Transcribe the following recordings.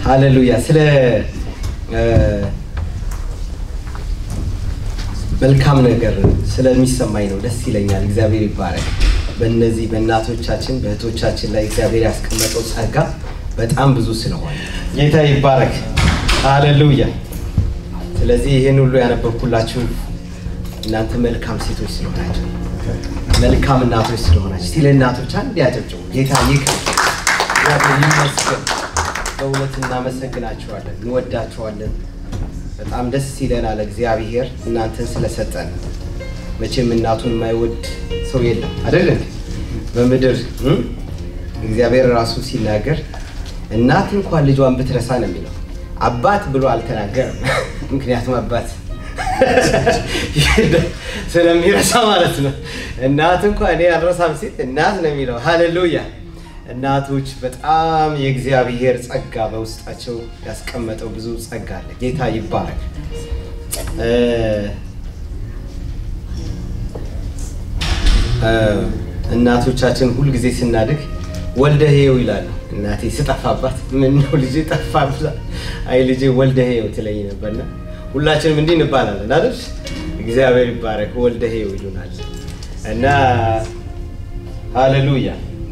ሃሌሉያ። ስለ መልካም ነገር ስለሚሰማኝ ነው፣ ደስ ይለኛል። እግዚአብሔር ይባረክ። በእነዚህ በእናቶቻችን በእህቶቻችን ላይ እግዚአብሔር ያስቀመጠው ጸጋ በጣም ብዙ ስለሆነ ጌታ ይባረክ። ሃሌሉያ። ስለዚህ ይህን ሁሉ ያነበብኩላችሁ እናንተ መልካም ሴቶች ስለሆናችሁ መልካም እናቶች ስለሆናችሁ ስለ እናቶች አንድ ያጨብጭቡ። ጌታ ይክበር፣ እግዚአብሔር ይመስገን። በእውነት እናመሰግናችኋለን፣ እንወዳችኋለን። በጣም ደስ ይለናል እግዚአብሔር እናንተን ስለሰጠን። መቼም እናቱን የማይወድ ሰው የለም አይደል? በምድር እም? እግዚአብሔር ራሱ ሲናገር እናት እንኳን ልጇን ብትረሳ ነው የሚለው። አባት ብሎ አልተናገርም። ምክንያቱም አባት ስለሚረሳ ማለት ነው። እናት እንኳን እኔ አልረሳም ሲል እናት ነው የሚለው። ሃሌሉያ። እናቶች በጣም የእግዚአብሔር ጸጋ በውስጣቸው ያስቀመጠው ብዙ ጸጋ አለ። ጌታ ይባረክ። እ እ እናቶቻችን ሁልጊዜ ስናድግ ወልደህ ይኸው ይላሉ። እናቴ ስጠፋባት ምን ነው ልጄ ጠፋ ብላ አይ ልጄ ወልደህ ይኸው ትለኝ ነበርና ሁላችንም እንዲህ እንባላለን አይደል? እግዚአብሔር ይባረክ። ወልደህ ይኸው ይሉናል እና ሃሌሉያ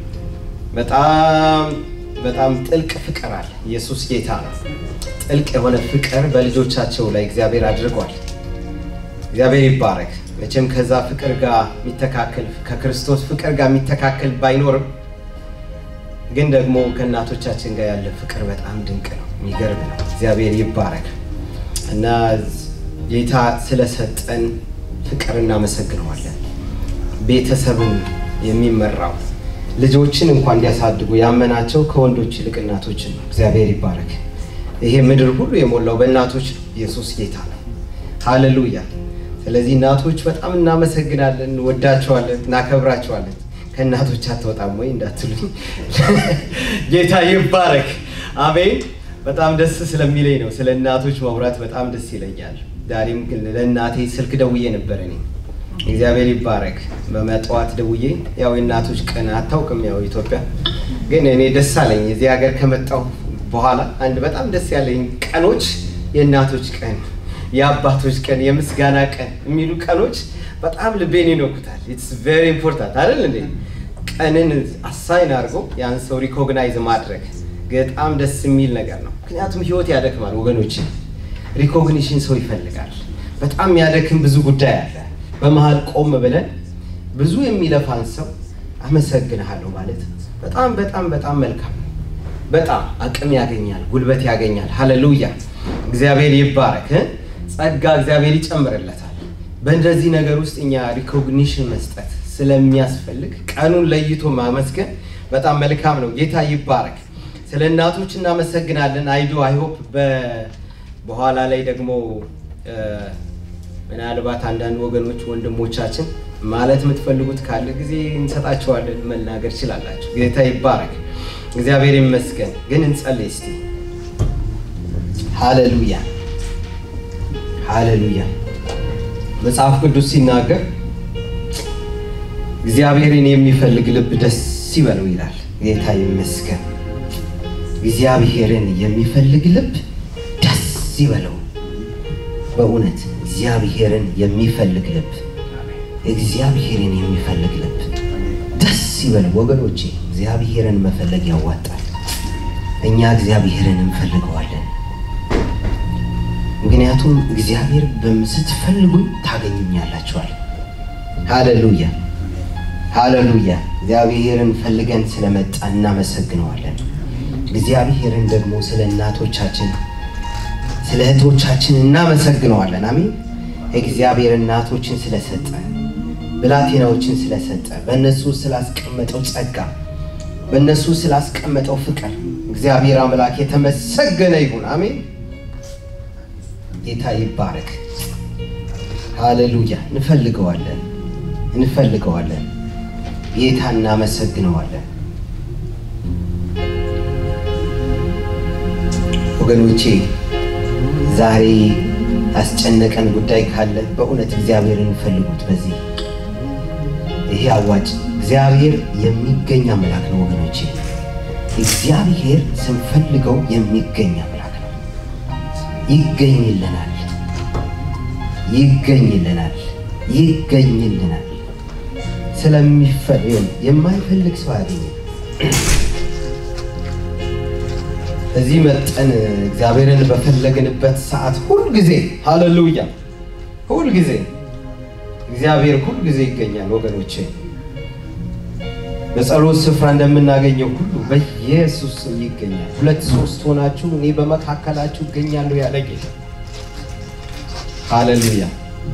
በጣም በጣም ጥልቅ ፍቅር አለ። ኢየሱስ ጌታ ነው። ጥልቅ የሆነ ፍቅር በልጆቻቸው ላይ እግዚአብሔር አድርጓል። እግዚአብሔር ይባረክ። መቼም ከዛ ፍቅር ጋር የሚተካከል ከክርስቶስ ፍቅር ጋር የሚተካከል ባይኖርም ግን ደግሞ ከእናቶቻችን ጋር ያለ ፍቅር በጣም ድንቅ ነው፣ የሚገርም ነው። እግዚአብሔር ይባረክ እና ጌታ ስለሰጠን ፍቅር እናመሰግነዋለን። ቤተሰብን የሚመራው ልጆችን እንኳን እንዲያሳድጉ ያመናቸው ከወንዶች ይልቅ እናቶችን ነው። እግዚአብሔር ይባረክ። ይሄ ምድር ሁሉ የሞላው በእናቶች ነው። ኢየሱስ ጌታ ነው። ሃሌሉያ። ስለዚህ እናቶች በጣም እናመሰግናለን፣ እንወዳቸዋለን፣ እናከብራቸዋለን። ከእናቶች አትወጣም ወይ እንዳትሉኝ፣ ጌታ ይባረክ። አሜን። በጣም ደስ ስለሚለኝ ነው ስለ እናቶች ማውራት በጣም ደስ ይለኛል። ዛሬም ግን ለእናቴ ስልክ ደውዬ ነበር እኔ እግዚአብሔር ይባረክ። በመጠዋት ደውዬ ያው የእናቶች ቀን አታውቅም፣ ያው ኢትዮጵያ ግን እኔ ደስ አለኝ። እዚህ ሀገር ከመጣሁ በኋላ አንድ በጣም ደስ ያለኝ ቀኖች የእናቶች ቀን፣ የአባቶች ቀን፣ የምስጋና ቀን የሚሉ ቀኖች በጣም ልቤን ይነኩታል። ኢትስ ቬሪ ኢምፖርታንት አይደል እንዴ? ቀንን አሳይን አድርጎ ያን ሰው ሪኮግናይዝ ማድረግ በጣም ደስ የሚል ነገር ነው። ምክንያቱም ህይወት ያደክማል ወገኖች፣ ሪኮግኒሽን ሰው ይፈልጋል። በጣም ያደክም ብዙ ጉዳይ አለ። በመሀል ቆም ብለን ብዙ የሚለፋን ሰው አመሰግንሃለሁ ማለት በጣም በጣም በጣም መልካም ነው። በጣም አቅም ያገኛል፣ ጉልበት ያገኛል። ሃሌሉያ እግዚአብሔር ይባረክ። ጸጋ እግዚአብሔር ይጨምርለታል። በእንደዚህ ነገር ውስጥ እኛ ሪኮግኒሽን መስጠት ስለሚያስፈልግ ቀኑን ለይቶ ማመስገን በጣም መልካም ነው። ጌታ ይባረክ። ስለ እናቶች እናመሰግናለን። አይዶ አይሆፕ በኋላ ላይ ደግሞ ምናልባት አንዳንድ ወገኖች ወንድሞቻችን ማለት የምትፈልጉት ካለ ጊዜ እንሰጣቸዋለን፣ መናገር ችላላችሁ። ጌታ ይባረክ፣ እግዚአብሔር ይመስገን። ግን እንጸልይ እስቲ። ሃሌሉያ ሃሌሉያ። መጽሐፍ ቅዱስ ሲናገር እግዚአብሔርን የሚፈልግ ልብ ደስ ይበለው ይላል። ጌታ ይመስገን። እግዚአብሔርን የሚፈልግ ልብ ደስ ይበለው። በእውነት እግዚአብሔርን የሚፈልግ ልብ እግዚአብሔርን የሚፈልግ ልብ ደስ ይበል ወገኖቼ። እግዚአብሔርን መፈለግ ያዋጣል። እኛ እግዚአብሔርን እንፈልገዋለን። ምክንያቱም እግዚአብሔር ስትፈልጉኝ ታገኙኛላችኋል። ሃሌሉያ ሃሌሉያ። እግዚአብሔርን ፈልገን ስለመጣ እናመሰግነዋለን። እግዚአብሔርን ደግሞ ስለ እናቶቻችን ስለ እህቶቻችን እናመሰግነዋለን። አሜን። እግዚአብሔር እናቶችን ስለሰጠ ብላቴናዎችን ስለሰጠ በእነሱ ስላስቀመጠው ጸጋ በእነሱ ስላስቀመጠው ፍቅር እግዚአብሔር አምላክ የተመሰገነ ይሁን። አሜን። ጌታ ይባረክ። ሃሌሉያ። እንፈልገዋለን እንፈልገዋለን። ጌታ እናመሰግነዋለን። ወገኖቼ ዛሬ ያስጨነቀን ጉዳይ ካለ በእውነት እግዚአብሔርን ፈልጉት። በዚህ ይሄ አዋጭ እግዚአብሔር የሚገኝ አምላክ ነው ወገኖቼ። እግዚአብሔር ስንፈልገው የሚገኝ አምላክ ነው። ይገኝልናል፣ ይገኝልናል፣ ይገኝልናል። ስለሚፈልግ የማይፈልግ ሰው አያገኝም። እዚህ መጠን እግዚአብሔርን በፈለግንበት ሰዓት ሁልጊዜ ሃሌሉያ፣ ሁልጊዜ እግዚአብሔር ሁልጊዜ ይገኛል ወገኖቼ። በጸሎት ስፍራ እንደምናገኘው ሁሉ በኢየሱስ ስም ይገኛል። ሁለት ሶስት ሆናችሁ እኔ በመካከላችሁ እገኛለሁ ያለ ጌታ ሃሌሉያ።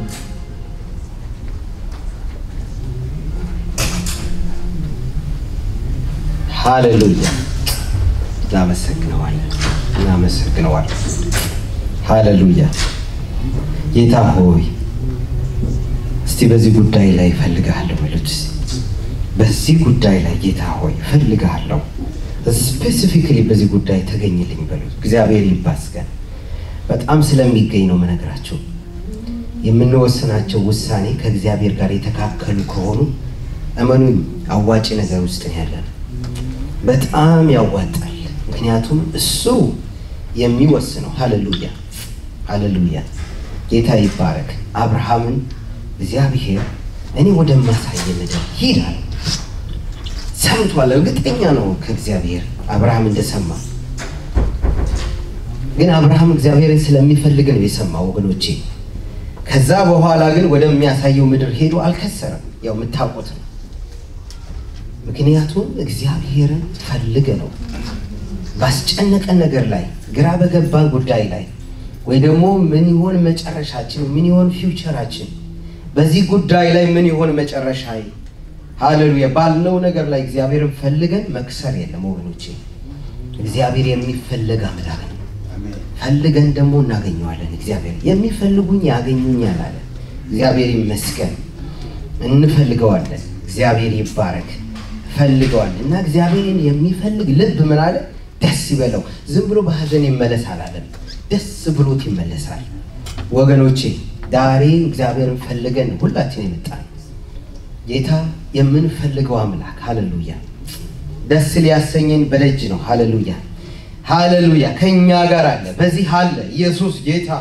ሃሌሉያ። እናመሰግነዋለን፣ እናመሰግነዋለን። ሃሌሉያ። ጌታ ሆይ እስቲ በዚህ ጉዳይ ላይ እፈልግሃለሁ በሉት እስቲ በዚህ ጉዳይ ላይ ጌታ ሆይ እፈልግሃለሁ፣ ስፔሲፊክሊ በዚህ ጉዳይ ተገኝልኝ በሉት። እግዚአብሔር ይመስገን። በጣም ስለሚገኝ ነው የምነግራቸው። የምንወስናቸው ውሳኔ ከእግዚአብሔር ጋር የተካከሉ ከሆኑ እመኑኝ አዋጭ ነገር ውስጥ ነው ያለን። በጣም ያዋጣል። ምክንያቱም እሱ የሚወስነው ሃሌሉያ፣ ሃሌሉያ። ጌታ ይባረክ። አብርሃምን እግዚአብሔር እኔ ወደማሳየ ምድር ሂድ አለው። ሰምቷል። እርግጠኛ ነው ከእግዚአብሔር አብርሃም እንደሰማ። ግን አብርሃም እግዚአብሔርን ስለሚፈልግ ነው የሰማው ወገኖቼ። ከዛ በኋላ ግን ወደሚያሳየው ምድር ሄዶ አልከሰረም። ያው የምታውቁት ነው። ምክንያቱም እግዚአብሔርን ፈልገ ነው ባስጨነቀን ነገር ላይ ግራ በገባን ጉዳይ ላይ ወይ ደግሞ ምን ይሆን መጨረሻችን፣ ምን ይሆን ፊውቸራችን በዚህ ጉዳይ ላይ ምን ይሆን መጨረሻ ሃሌሉያ ባልነው ነገር ላይ እግዚአብሔርን ፈልገን መክሰር የለም ወገኖቼ። እግዚአብሔር የሚፈለግ አምላክ ነው። ፈልገን ደግሞ እናገኘዋለን። እግዚአብሔር የሚፈልጉኝ ያገኙኛል አለ። እግዚአብሔር ይመስገን። እንፈልገዋለን። እግዚአብሔር ይባረክ። ፈልገዋለን እና እግዚአብሔርን የሚፈልግ ልብ ምን አለ? ደስ ይበለው። ዝም ብሎ በሀዘን ይመለስ አላለም። ደስ ብሎት ይመለሳል ወገኖቼ። ዛሬ እግዚአብሔርን ፈልገን ሁላችን የመጣን ጌታ የምንፈልገው አምላክ ሃሌሉያ፣ ደስ ሊያሰኘን በደጅ ነው። ሃሌሉያ ሃሌሉያ፣ ከእኛ ጋር አለ፣ በዚህ አለ። ኢየሱስ ጌታ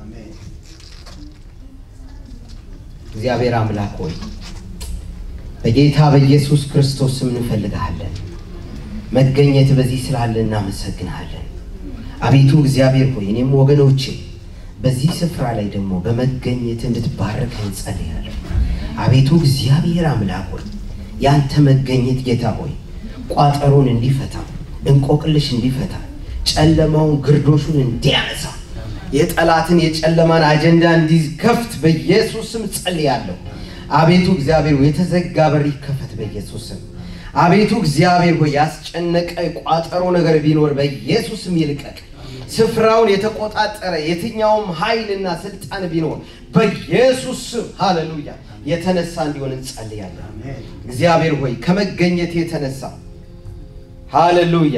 እግዚአብሔር አምላክ ሆይ በጌታ በኢየሱስ ክርስቶስ ስም እንፈልግሃለን። መገኘት በዚህ ስላለ እናመሰግንሃለን። አቤቱ እግዚአብሔር ሆይ እኔም ወገኖቼ በዚህ ስፍራ ላይ ደግሞ በመገኘት እንድትባረክ እንጸልያለን። አቤቱ እግዚአብሔር አምላክ ሆይ ያንተ መገኘት ጌታ ሆይ ቋጠሮን እንዲፈታ፣ እንቆቅልሽ እንዲፈታ፣ ጨለማውን ግርዶሹን እንዲያነሳ፣ የጠላትን የጨለማን አጀንዳ እንዲከፍት በኢየሱስ ስም ጸልያለሁ። አቤቱ እግዚአብሔር ሆይ የተዘጋ በር ይከፈት በኢየሱስ ስም። አቤቱ እግዚአብሔር ሆይ ያስጨነቀ ቋጠሮ ነገር ቢኖር በኢየሱስ ስም ይልቀቅ። ስፍራውን የተቆጣጠረ የትኛውም ኃይልና ስልጣን ቢኖር በኢየሱስ ስም ሃሌሉያ የተነሳ እንዲሆን እንጸልያለን። እግዚአብሔር ሆይ ከመገኘት የተነሳ ሃሌሉያ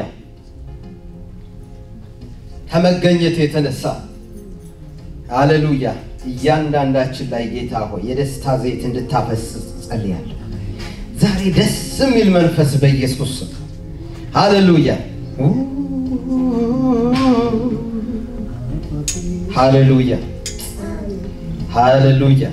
ከመገኘት የተነሳ ሃሌሉያ እያንዳንዳችን ላይ ጌታ ሆይ የደስታ ዘይት እንድታፈስ ጸልያለሁ። ዛሬ ደስ የሚል መንፈስ በኢየሱስ ስም ሃሌሉያ ሃሌሉያ ሃሌሉያ።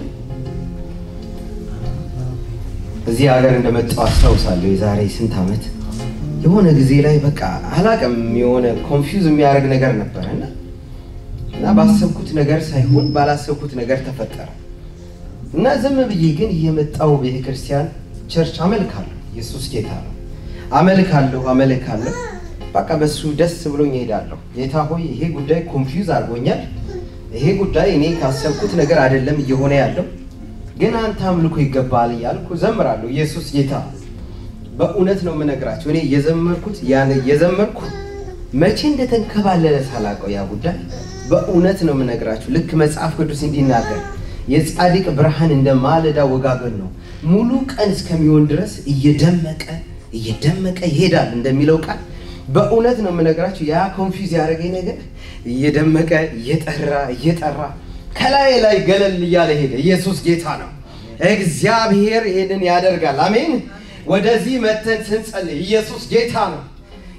እዚህ ሀገር እንደመጣው አስታውሳለሁ። የዛሬ ስንት ዓመት የሆነ ጊዜ ላይ በቃ አላቅም የሆነ ኮንፊውዝ የሚያደርግ ነገር ነበረ እና እና ባሰብኩት ነገር ሳይሆን ባላሰብኩት ነገር ተፈጠረ እና ዝም ብዬ ግን እየመጣው ቤተክርስቲያን ቸርች አመልካለሁ። ኢየሱስ ጌታ ነው። አመልካለሁ አመልካለሁ በቃ በሱ ደስ ብሎኝ እሄዳለሁ። ጌታ ሆይ ይሄ ጉዳይ ኮንፊውዝ አድርጎኛል። ይሄ ጉዳይ እኔ ካሰብኩት ነገር አይደለም እየሆነ ያለው፣ ግን አንተ አምልኮ ይገባል እያልኩ ዘምራለሁ። ኢየሱስ ጌታ በእውነት ነው የምነግራቸው። እኔ የዘመርኩት ያን የዘመርኩ መቼ እንደተንከባለለ ሳላውቀው ያ ጉዳይ በእውነት ነው የምነግራችሁ። ልክ መጽሐፍ ቅዱስ እንዲናገር የጻድቅ ብርሃን እንደ ማለዳ ወጋገን ነው፣ ሙሉ ቀን እስከሚሆን ድረስ እየደመቀ እየደመቀ ይሄዳል እንደሚለው ቃል በእውነት ነው የምነግራችሁ። ያ ኮንፊውዝ ያደረገኝ ነገር እየደመቀ እየጠራ እየጠራ ከላይ ላይ ገለል እያለ ሄደ። ኢየሱስ ጌታ ነው። እግዚአብሔር ይሄንን ያደርጋል። አሜን። ወደዚህ መተን ስንጸልይ ኢየሱስ ጌታ ነው።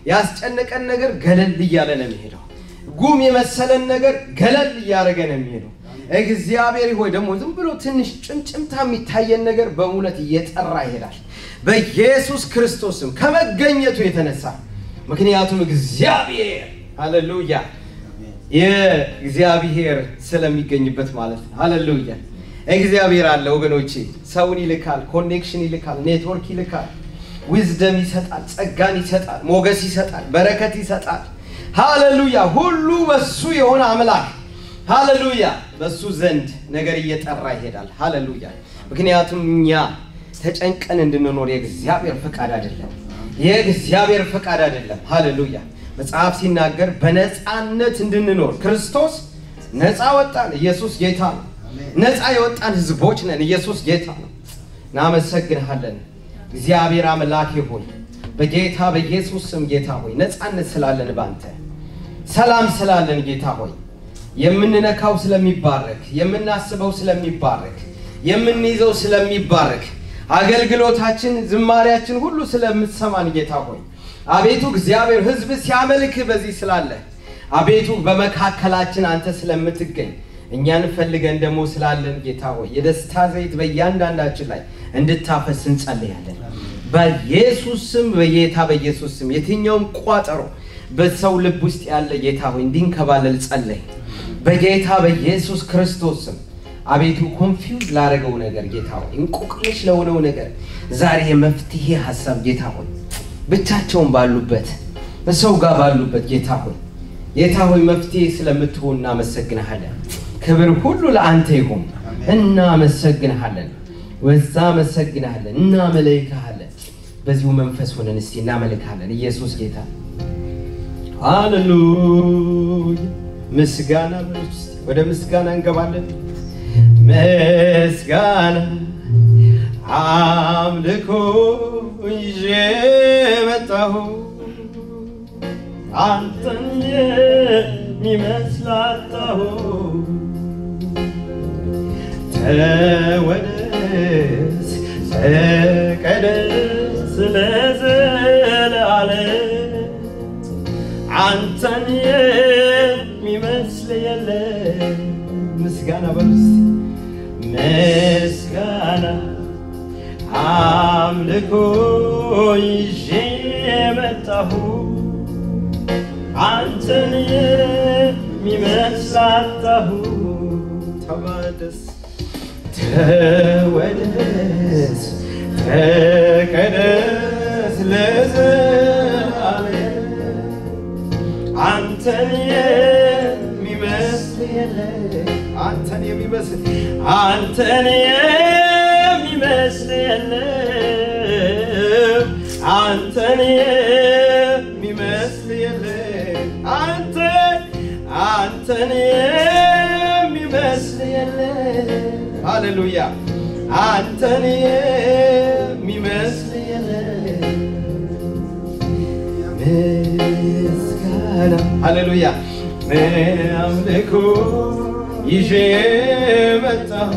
ያስጨነቀን ነገር ገለል እያለ ነው የሚሄደው። ጉም የመሰለን ነገር ገለል እያደረገ ነው የሚሄደው። እግዚአብሔር ሆይ ደግሞ ዝም ብሎ ትንሽ ጭምጭምታ የሚታየን ነገር በሙለት እየጠራ ይሄዳል በኢየሱስ ክርስቶስም ከመገኘቱ የተነሳ ምክንያቱም እግዚአብሔር ሃሌሉያ የእግዚአብሔር ስለሚገኝበት ማለት ነው። ሃሌሉያ እግዚአብሔር አለ ወገኖቼ። ሰውን ይልካል፣ ኮኔክሽን ይልካል፣ ኔትወርክ ይልካል፣ ዊዝደም ይሰጣል፣ ጸጋን ይሰጣል፣ ሞገስ ይሰጣል፣ በረከት ይሰጣል። ሃሌሉያ ሁሉ በሱ የሆነ አምላክ ሃሌሉያ በሱ ዘንድ ነገር እየጠራ ይሄዳል። ሃሌሉያ ምክንያቱም እኛ ተጨንቀን እንድንኖር የእግዚአብሔር ፈቃድ አይደለም። የእግዚአብሔር ፈቃድ አይደለም። ሃሌሉያ መጽሐፍ ሲናገር በነፃነት እንድንኖር ክርስቶስ ነፃ ወጣን። ኢየሱስ ጌታ ነው። ነፃ የወጣን ህዝቦች ነን። ኢየሱስ ጌታ ነው። እናመሰግንሃለን እግዚአብሔር አምላኬ ሆይ በጌታ በኢየሱስ ስም ጌታ ሆይ ነፃነት ስላለን ባንተ ሰላም ስላለን ጌታ ሆይ የምንነካው ስለሚባረክ የምናስበው ስለሚባረክ የምንይዘው ስለሚባረክ አገልግሎታችን ዝማሪያችን ሁሉ ስለምትሰማን ጌታ ሆይ አቤቱ እግዚአብሔር ህዝብ ሲያመልክ በዚህ ስላለ አቤቱ በመካከላችን አንተ ስለምትገኝ እኛን ፈልገን ደግሞ ስላለን ጌታ ሆይ የደስታ ዘይት በእያንዳንዳችን ላይ እንድታፈስ እንጸልያለን። በኢየሱስ ስም በጌታ በኢየሱስ ስም የትኛውም ቋጠሮ በሰው ልብ ውስጥ ያለ ጌታ ሆይ እንዲንከባለል ጸለይ። በጌታ በኢየሱስ ክርስቶስ ስም አቤቱ ኮንፊውዝ ላደረገው ነገር ጌታ ሆይ እንቆቅልሽ ለሆነው ነገር ዛሬ የመፍትሄ ሀሳብ ጌታ ሆይ ብቻቸውን ባሉበት በሰው ጋር ባሉበት ጌታ ሆይ ጌታ ሆይ መፍትሄ ስለምትሆን እናመሰግንሃለን። ክብር ሁሉ ለአንተ ይሁን። እናመሰግንሃለን፣ ወዛ መሰግንሃለን፣ እናመልክሃለን። በዚሁ መንፈስ ሆነን እስቲ እናመልክሃለን። ኢየሱስ ጌታ ሃሌሉያ። ምስጋና በሉት እስቲ። ወደ ምስጋና እንገባለን። ምስጋና አምልኮ ይዤ መጣሁ አንተን የሚመስል አጣሁ። ተወደስ ተቀደስ ለዘላለም አንተን የሚመስል የለም። ምስጋና በሉስ ምስጋና አምልኮ ይዤ መጣሁ አንተን የሚመስል አጣሁ። ተወደስ ተወደስ ተቀደስ ለዘላለም አንተን የሚመስል የለም። አንተን የሚመስል አንተን የሚመስል የለም። አንተን የሚመስል የለም። አንተ አንተን የሚመስል የለም። ሃሌሉያ አንተን የሚመስል የለም። ምስጋና ሃሌሉያ አምልኮ ይዤ መጣሁ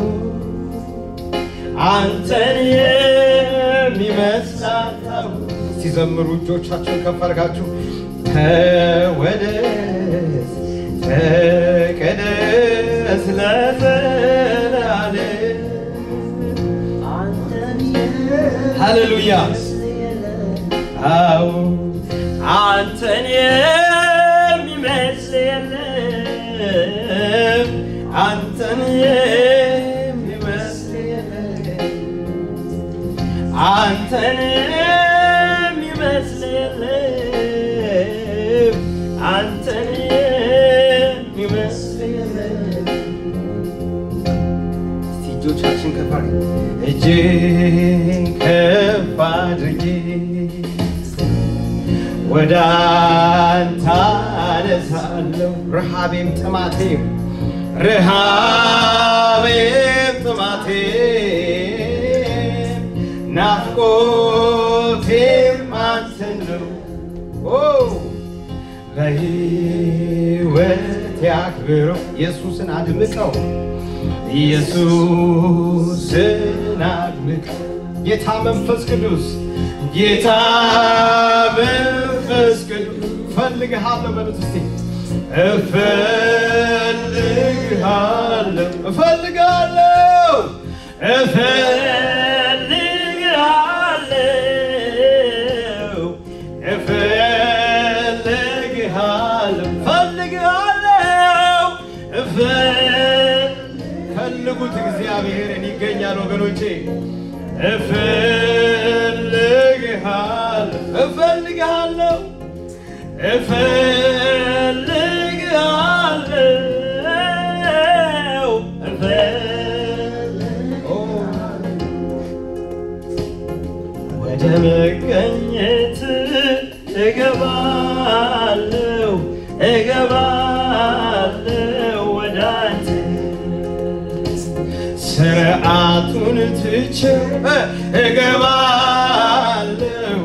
አንተን የሚመስል አጣሁ። ሲዘምሩ እጆቻችሁን ከፍ አድርጋችሁ ተወደስ ተቀደስ ለዘላለም ሃሌሉያ አዎ አንተን የሚመስል የለም አንተን የሚመስል የለም አንተን የሚመስል የለም አንተን የሚመስል የለም እስቲ እጆቻችን ከፍ አድርገን እጄን ከፍ አድርጌ ወደ አንተ አነሳለሁ ረሃቤም ጥማቴም ረሃቤም ጥማቴም ናፍቆቴም አንተን ነው ኦ በሕይወት ያክብረው ኢየሱስን አድምቀው ኢየሱስን አድምቀው ጌታ መንፈስ ቅዱስ ጌታ መንፈስ ቅዱስ እፈልግሃለሁ በሉት እስቲ እፈልግሃለሁ እፈልግሃለሁ እፈልግሃለሁ እፈልግሃለሁ እፈልግሃለሁ እፈል- ፈልጉት እግዚአብሔርን ይገኛል ወገኖቼ እፈልግሃለሁ እፈልግሃለሁ እፈልግሃለሁ እፈልግ- ወደ መገኘት እገባለሁ እገባለሁ ወደ አንተ ስርዓቱን ትቼ እገባለሁ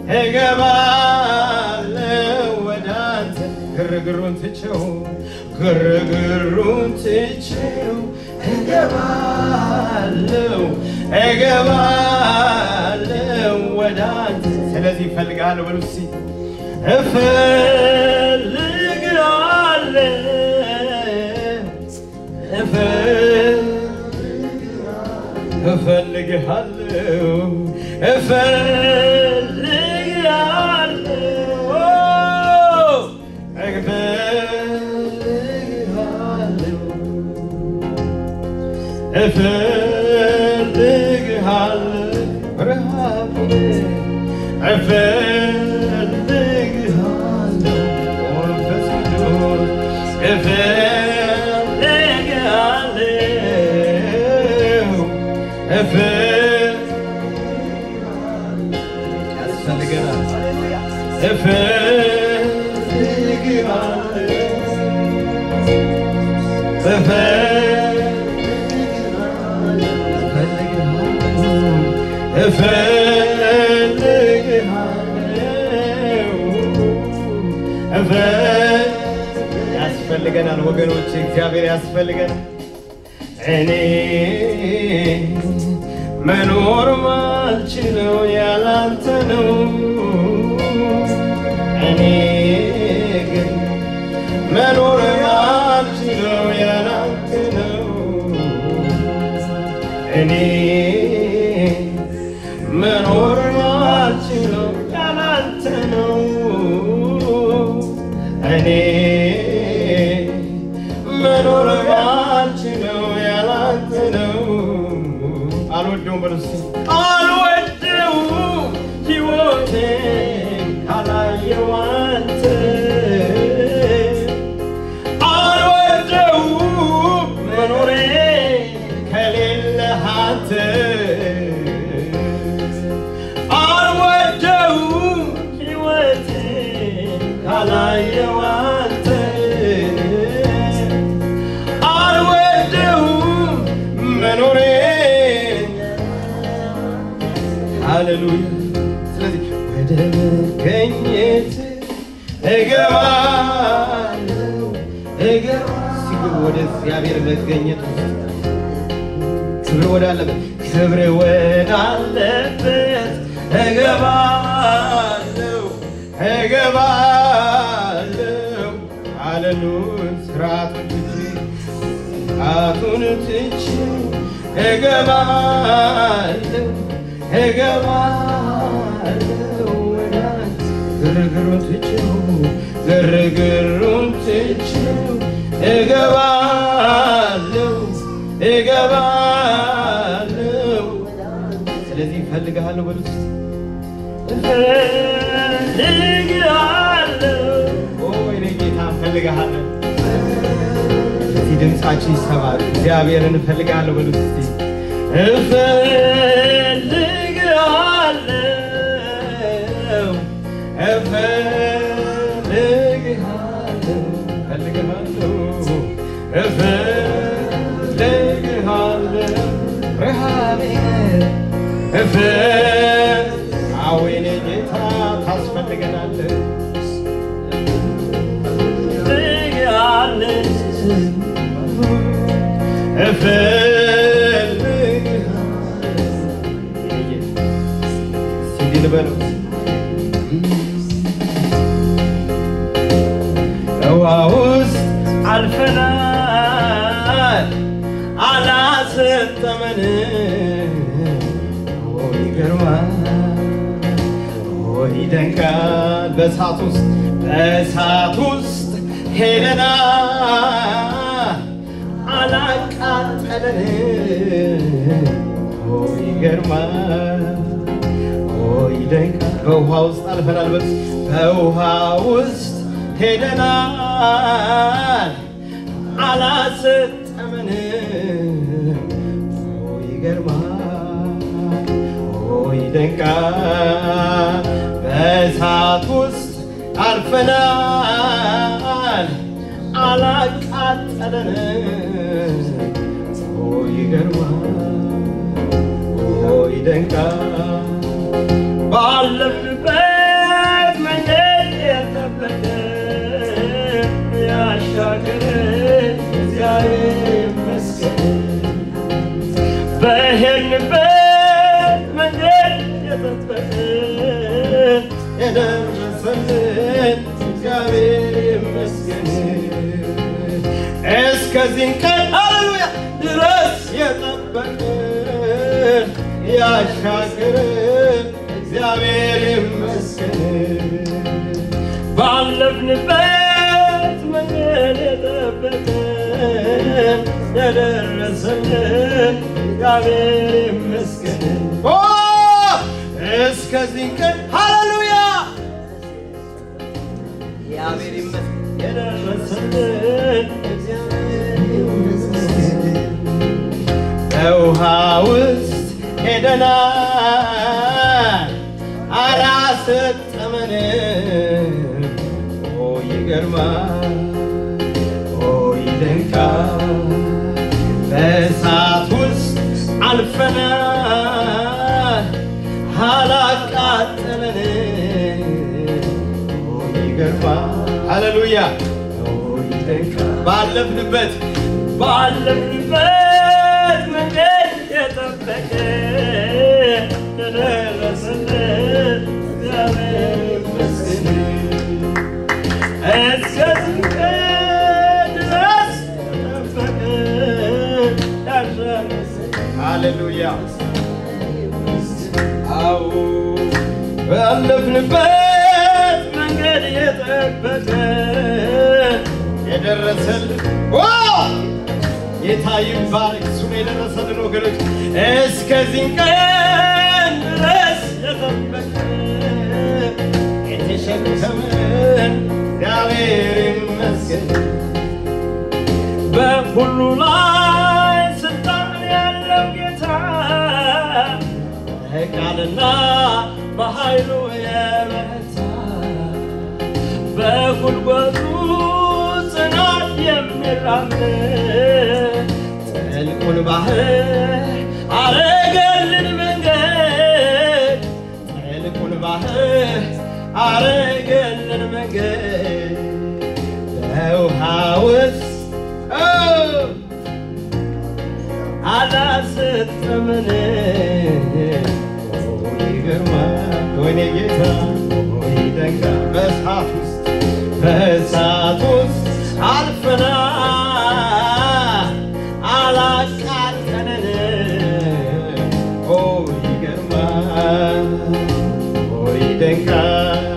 እገባለሁ ወደ አንተ ግርግሩን ትቼው ግርግሩን ትቼው እገባለሁ እገባለሁ ወደ አንተ ስለዚህ እፈልግሃለሁ በሉ እስኪ እፈልግሃለሁ እፈልግሃለሁ እፈልግሃለሁ እፈልግሃለሁ እፈልግሃለሁ ረሃቤ እፈልግሃለሁ መንፈስ ቅዱስ እፈልግሃለሁ እፈል ያስፈልገናል ያስፈልገናል ወገኖች፣ እግዚአብሔር ያስፈልገናል። እኔ መኖር ማልችለው ያላንተ ነው። እኔ ግን መኖር ማልችለው ያላንተ ነው። እኔ መኖር ማልችለው ያላንተ ነው። እኔ መኖር ማልችለው ያላንተ ነው። አልወደውም በሉ እስኪ አልወደውም ሕይወቴን ካላየው አንተ አልወደውም መኖሬ ከሌለህ አንተ አልወደውም ሕይወቴን ካላየው አንተ አልወደውም መኖሬ ሃሌሉያ ስለዚህ ወደ መገኘት እገባለሁ እገባ ሲግብ ወደ እግዚአብሔር መገኘት ውስጥ ክብር ወዳለበት ክብር ወዳለበት እገባለሁ እገባለሁ ሃሌሉያ ስርዓቱን ትቼ ስርዓቱን ትቼ እገባለሁ እገባለሁ ወደ አንተ ግርግሩን ትቼው ግርግሩን ትቼው እገባለሁ እገባለሁ ስለዚህ እፈልግሃለሁ በሉት ኦ የኔ ጌታ እፈልግሃለሁ እዚህ ድምፃችን ይሰማል እግዚአብሔርን እፈልግሃለሁ በሉት እስቲ እፈልግሃለሁ እፈልግሃለሁ እፈልግሃለሁ እፈልግሃለሁ ረሃቤ እፈል አዎ የኔ ጌታ ታስፈልገናለህ እፈልግሃለሁ አልፈናል አላሰጠመንም ኦ ይገርማል ኦ ይደንቃል በእሳት ውስጥ በእሳት ውስጥ ሄደናል አላቃጠለንም ኦ ይገርማል ኦ ይደንቃል በውሃ ውስጥ አልፈናል በስ በውሃ ውስጥ ሄደናል አላሰጠመንም ኦ ይገርማል ኦ ይደንቃል በእሳት ውስጥ አልፈናል አላቃጠለንም ኦ ይገርማል ኦ ይደንቃል ባለፍንበት መንገድ የጠበቀን ያሻገረን እግዚአብሔር ይመስገን። በሄድንበት መንገድ የጠበቀን የደረሰልን እግዚአብሔር ይመስገን። እስከዚህን ቀን ሃሌሉያ ድረስ የጠበቀን ያሻገረን እግዚአብሔር ይመስገን። ባለፍንበት መንገድ የጠበቀን የደረሰልን እግዚአብሔር ይመስገን። ኦ እስከዚህ ቀን ሃሌሉያ እግዚአብሔር ይመስገን። የደረሰልን እግዚአብሔር ይመስገን። በውሃ ውስጥ ሄደናል አላሰጠመንም። ኦ ይገርማል፣ ኦ ይደንቃል። በእሳት ውስጥ አልፈናል አላቃጠለንም። ኦ ይገርማል፣ ሃሌሉያ ኦ ይደንቃል። ባለፍንበት ባለፍንበት መንገድ የጠበቀ የደረሰልን እግዚአብሔር ይመስገን። እስከዚህ ቀን ድረስ የጠበቀን ያደረሰን ሃሌሉያ አዎ ባለፍንበት መንገድ የጠበቀን የደረሰልን ጌታ ይባረክ። እሱ ነው የደረሰልን ወገኖች፣ እስከዚህ ቀን ድረስ የጠበቀን የተሸከመን እግዚአብሔር ይመስገን። በሁሉ ላይ ስልጣን ያለው ጌታ በቃልና በኃይሉ የበረታ በጉልበቱ ጽናት የሚራመድ ጥልቁን ባህር አረገልን መንገድ ጥልቁን ባህር አረገልን መንገድ በውሃ ውስጥ አላሰጠመንም። ይገርማል ወይኔ ጌታ ይደንቃል። በእሳት ውስጥ በእሳት ውስጥ አልፈናል አላቃጠለንም። ኦ ይገርማል ኦ ይደንቃል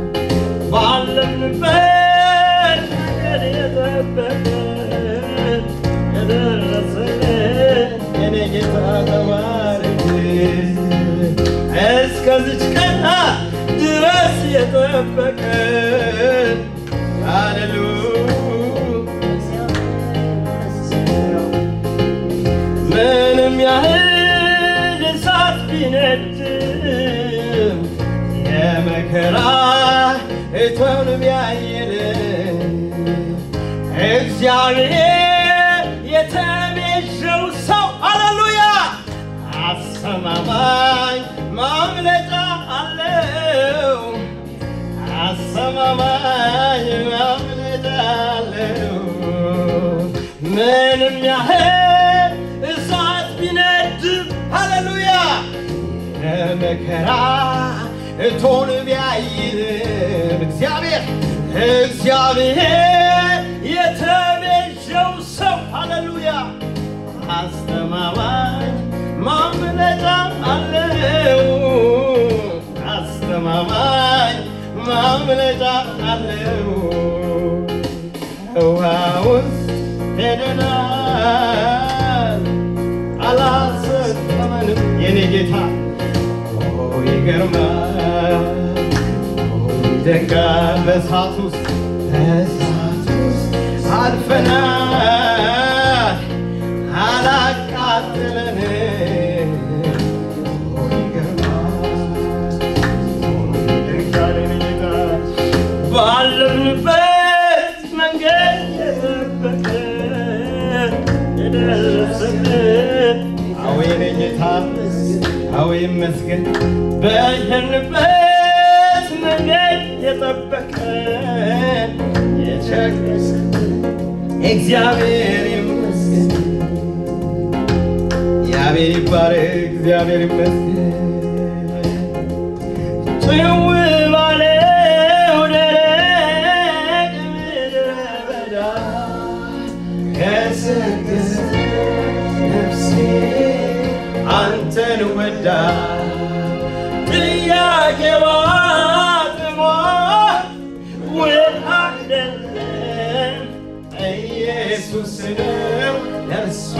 ባለንበት መንገድ የጠበቀን የደረሰልን የኔ ጌታ ተባረክ። እስከዚች ቀን ድረስ የጠበቀን ሃሌሉያ ምንም ያህል እሳት ቢነድም የመከራ እቶን ቢያየን እግዚአብሔር የተቤዠው ሰው ሃሌሉያ አሰማማኝ ማምለጫ አለው። አሰማማኝ ማምለጫ አለው። ምንም ያህል እሳት ቢነድም ሃሌሉያ የመከራ እቶን ቢያይልም እግዚአብሔር እግዚአብሔር የተቤ ማምለጫ አለው ውሃ ውስጥ ሄደናል አላሰጠመንም የኔ ጌታ ኦ ይገርማል ኦ ይደንቃል በእሳት ውስጥ በእሳት ውስጥ አልፈናል አላቃጥለንም ኦ ይገርማል ባለንበት መንገድ የጠበቀ የደረሰልን አዎ የኔ ጌታ አዎ ይመስገን በሄድንበት መንገድ የጠበቀን የቸገሰን እግዚአብሔር ይመስገን እግዚአብሔር ይባረክ እግዚአብሔር ይመስገን ጭው ባለው ደረቅ ምድረ በዳ ገሰገሰ ነፍሴ አንተን ወዳ ጥያቄዋ ጥሟ ውል አይደለም ኢየሱስ ነው ለእርሷ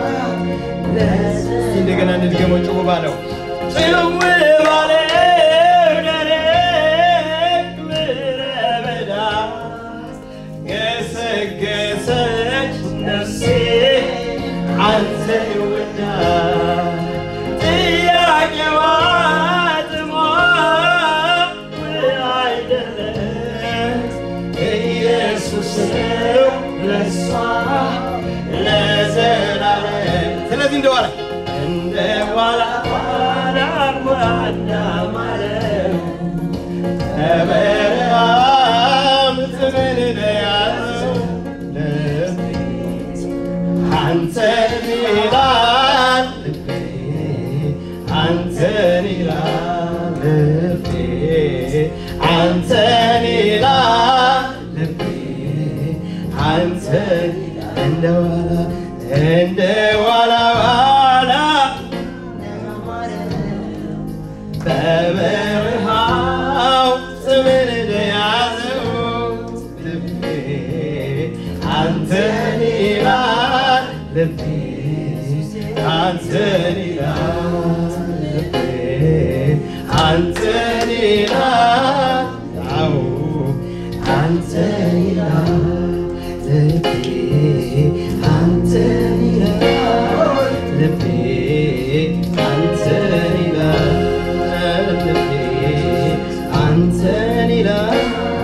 ለዚህ እንደገና እንድገመው ጭው ባለው ጭው ባለው ደረቅ ምድረ በዳ ገሰገሰች ነፍሴ አንተን ወዳ ጥያቄዋ ጥሟ አይደለም ኢየሱስ ነው ለእሷ ለዘላለም ስለዚህ እንደዋላ እንደ ዋላ ዋላ ዋላ ማለት በበረሃም ጥምን ለያዘው ልቤ አንተን ይላል ልቤ አንተን ይላል ልቤ አንተን ይላል ልቤ አንተን እንደ ዋላ እንደ ዋላ ዋላ በበረሃው ጥምን ለያዘው ልቤ አንተን ይላል ልቤ አንተን ይላል ልቤ አንተን ይላል አዎ አንተን ይላል ልቤ አንተን ይላል ልቤ አንተን ይላል ልቤ አንተን ይላል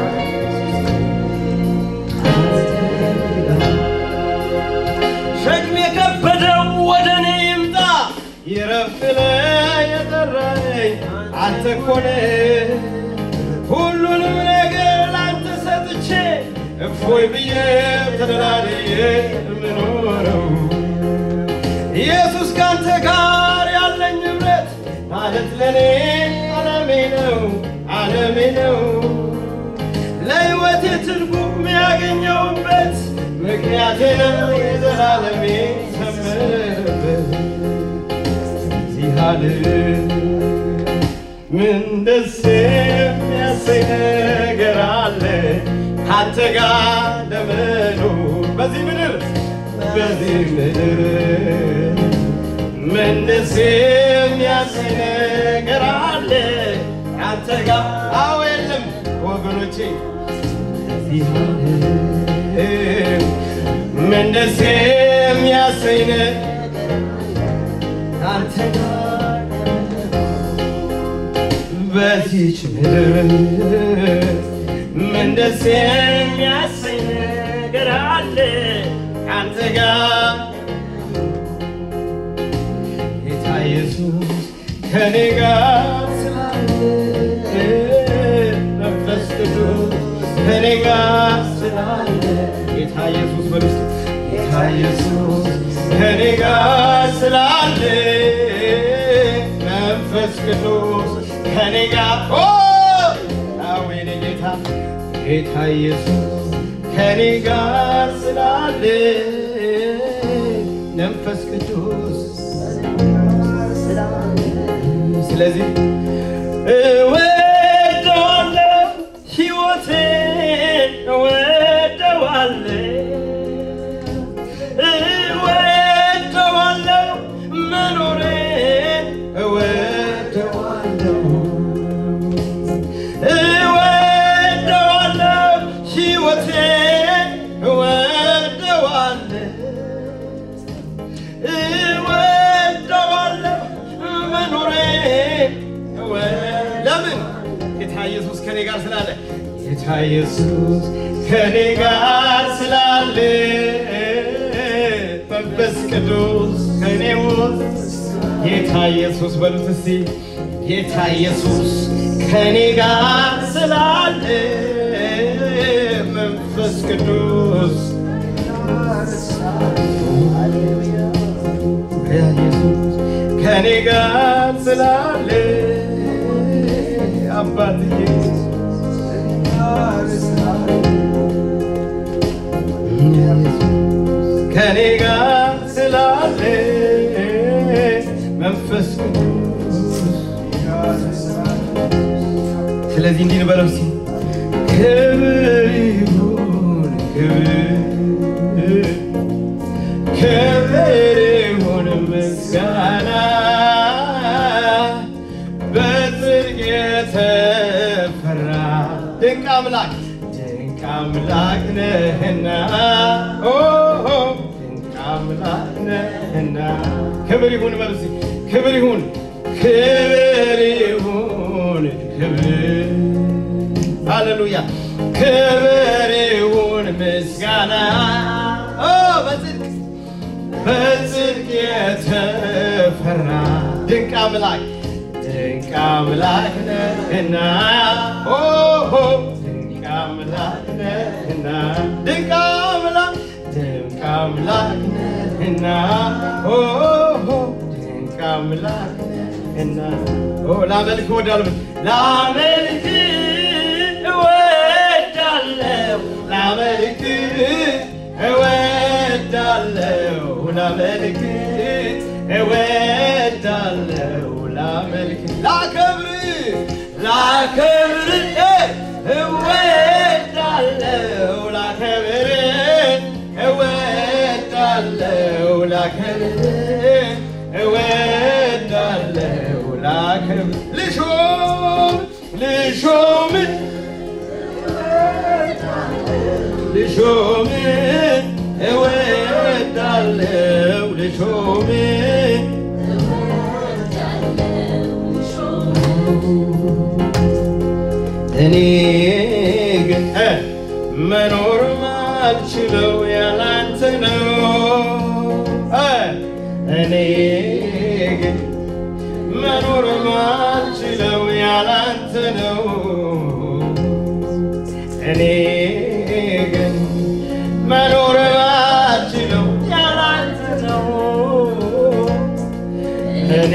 አንተን ይላል ሸክም የከበደው ወደ እኔ ይምጣ ይረፍ ብለህ የጠራኸኝ አንተ እኮ ነህ። ሁሉንም ነገር ላንተ ሰጥቼ እፎይ ብዬ ተደላድዬ የምኖረው ኢየሱስ ካንተ ጋር ያለኝ ኅብረት ማለት ለእኔ ዓለሜ ነው ዓለሜ ነው ለሕይወቴ ትርጉም ያገኘውበት ምክንያቴ ነው የዘላለሜ ሰምርበት እዚህ ዓለም ምን ደስ የሚያሰኝ ነገር አለ ካንተ ጋር ለመኖር በዚህ ምድር በዚህ ምድር ምን ደስ የሚያሰኝ ነገር አለ ካንተ ጋር አዎ የለም ወገኖቼ እዚህ ዓለም ምን ደስ የሚያሰኝ ነገር ካንተ ጋር በዚች ምድር ምን ደስ የሚያሰኝ ነገር አለ ካንተ ጋር ጌታ ኢየሱስ ከኔ ጋር ስላለ መንፈስ ቅዱስ ከኔ ጋር ስላለ ጌታ ኢየሱስ በልስ ጌታ ኢየሱስ ከኔ ጋር ስላለ መንፈስ ቅዱስ ከኔ ጋር ኦ አዎ የኔ ጌታ ጌታ ኢየሱስ ከኔ ጋር ስላለ መንፈስ ቅዱስ ስለዚህ እወደዋለሁ ሕይወት ኢየሱስ ከኔ ጋር ስላለ መንፈስ ቅዱስ ከኔ ውስጥ ጌታ ኢየሱስ በሉት እስቲ ጌታ ኢየሱስ ከኔ ጋር ስላለ መንፈስ ቅዱስ ኢየሱስ ከኔ ጋር ስላለ አባትዬ ከኔ ጋር ስላለ መንፈስ ቅዱስ ስለዚህ እንዲህ እንበለው እስኪ ክብር ይሁን ክብር ክብር ይሁን ምስጋና በጽድቅ የተፈራ ድንቅ አምላክ ድንቅ አምላክ ነህና ኦ ኦ፣ ድንቅ አምላክ ነህና ክብር ይሁን በሉ እስኪ ክብር ይሁን ክብር ይሁን ክብር ሃሌሉያ ክብር ይሁን ምስጋና ኦ በጽድቅ በጽድቅ የተፈራ ድንቅ አምላክ ድንቅ አምላክ ነህና ኦ ኦ፣ ድንቅ አምላክ ነህና ድንቅ አምላክ ድንቅ አምላክ ነህና ኦ ኦ፣ ድንቅ አምላክ ነህና ኦ ላመልክ እወዳለሁ ላመልክ እወዳለሁ ላመልክ እወዳለሁ ላመልክ እወዳለሁ ላመልክ ላከብር ላከብር እወዳለሁ ላከብር እወዳለሁ ላከብር እወዳለሁ ላከብር ልሾም ልሾም ልሾም እወዳለሁ ልሾም እኔ ግን እ መኖር ማልችለው ያላንተ ነው እ እኔ ግን መኖር ማልችለው ያላንተ ነው እኔ ግን መኖር ማልችለው ያላንተ ነው እኔ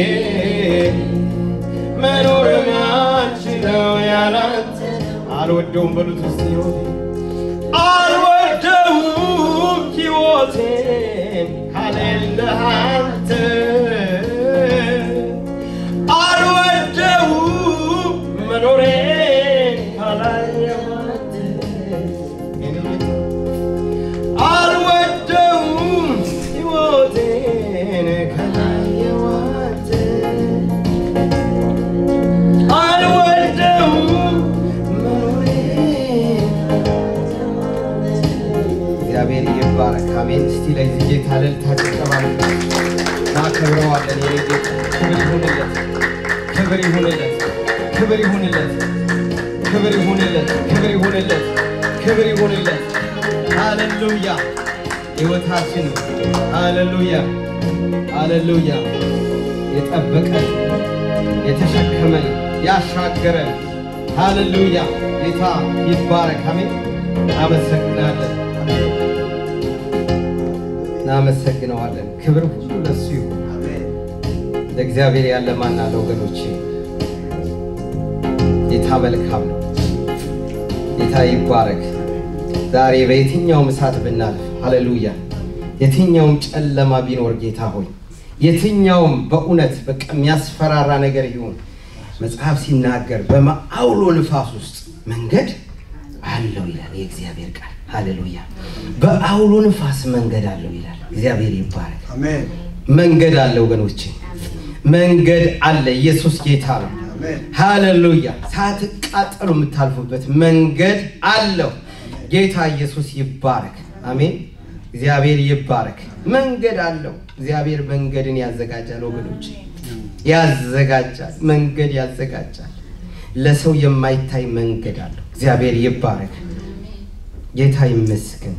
መኖር ማልችለው ያላንተ አልወደውም በሉት ውስጥ ህይወቴ አልወደውም ህይወቴን ካሌለህ አንተ አልወደውም መኖሬን ካላየህ አንተ አልወደውም ህይወቴን ካላየህ አንተ አልወደውም መኖሬን እግዚአብሔር ይባረክ። አሜን። እስቲ ለዚህ ጌታ እልልታ ጭብጨባ እናከብረዋለን። የኔ ጌታ ክብር ይሁንለት፣ ክብር ይሁንለት፣ ክብር ይሁንለት፣ ክብር ይሁንለት፣ ክብር ይሁንለት። ሃሌሉያ ሕይወታችን ሃሌሉያ ሃሌሉያ የጠበቀን የተሸከመን ያሻገረን ሃሌሉያ ጌታ ይባረክ። አሜን። እናመሰግናለን እናመሰግነዋለን። ክብር ሁሉ ለሱ ይሁን። እንደ እግዚአብሔር ያለ ማን አለ ወገኖቼ? ጌታ መልካም ነው። ጌታ ይባረክ። ዛሬ በየትኛውም እሳት ብናልፍ ሃሌሉያ፣ የትኛውም ጨለማ ቢኖር ጌታ ሆይ የትኛውም በእውነት በቃ የሚያስፈራራ ነገር ይሁን መጽሐፍ ሲናገር በማአውሎ ንፋስ ውስጥ መንገድ አለው ይላል የእግዚአብሔር ቃል። ሃሌሉያ በአውሎ ንፋስ መንገድ አለው ይላል። እግዚአብሔር ይባረክ። አሜን መንገድ አለ ወገኖቼ፣ መንገድ አለ። ኢየሱስ ጌታ ነው። አሜን ሃሌሉያ ሳትቃጠሉ የምታልፉበት መንገድ አለው። ጌታ ኢየሱስ ይባረክ። አሜን። እግዚአብሔር ይባረክ። መንገድ አለው። እግዚአብሔር መንገድን ያዘጋጃል ወገኖች፣ ያዘጋጃል። መንገድ ያዘጋጃል። ለሰው የማይታይ መንገድ አለው። እግዚአብሔር ይባረክ። ጌታ ይመስገን።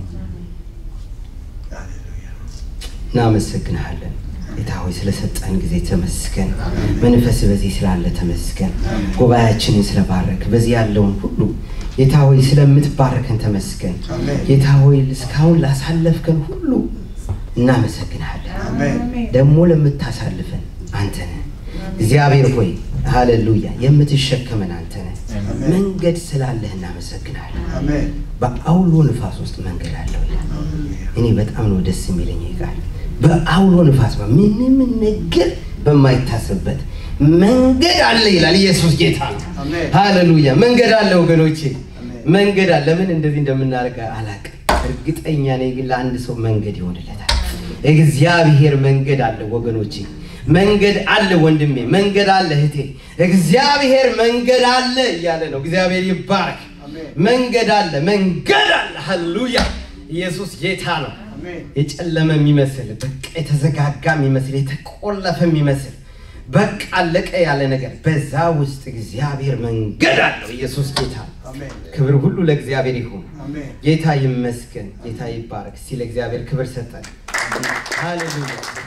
ሃሌሉያ። እናመሰግንሃለን ጌታ ሆይ ስለሰጠን ጊዜ ተመስገን። መንፈስ በዚህ ስላለ ተመስገን። ጉባኤያችንን ስለባረክ በዚህ ያለውን ሁሉ ጌታ ሆይ ስለምትባረከን ተመስገን። አሜን። ጌታ ሆይ እስካሁን ላሳለፍከን ሁሉ እናመሰግንሃለን። አሜን። ደግሞ ለምታሳልፈን አንተ ነህ እግዚአብሔር ሆይ ሃሌሉያ። የምትሸከመን አንተ ነህ። አሜን። መንገድ ስላለህ እናመሰግናለን። አሜን። በአውሎ ንፋስ ውስጥ መንገድ አለው ይላል። ሃሌሉያ። እኔ በጣም ነው ደስ የሚለኝ ይህ ቃል። በአውሎ ንፋስ ምንም ነገር በማይታሰብበት መንገድ አለ ይላል። ኢየሱስ ጌታ ነው። አሜን። ሃሌሉያ። መንገድ አለ ወገኖቼ፣ አሜን። መንገድ አለ። ለምን እንደዚህ እንደምናደርግ አላውቅም። እርግጠኛ ነኝ ግን ለአንድ ሰው መንገድ ይሆንለታል። እግዚአብሔር መንገድ አለ ወገኖቼ፣ መንገድ አለ ወንድሜ፣ መንገድ አለ እህቴ። እግዚአብሔር መንገድ አለ እያለ ነው። እግዚአብሔር ይባረክ። አሜን። መንገድ አለ፣ መንገድ አለ። ሃሌሉያ። ኢየሱስ ጌታ ነው። አሜን። የጨለመ የሚመስል በቃ የተዘጋጋ የሚመስል የተቆለፈ የሚመስል በቃ አለቀ ያለ ነገር በዛ ውስጥ እግዚአብሔር መንገድ አለው። ኢየሱስ ጌታ ነው። አሜን። ክብር ሁሉ ለእግዚአብሔር ይሁን። አሜን። ጌታ ይመስገን። ጌታ ይባረክ። እስቲ ለእግዚአብሔር ክብር ሰጠን። ሃሌሉያ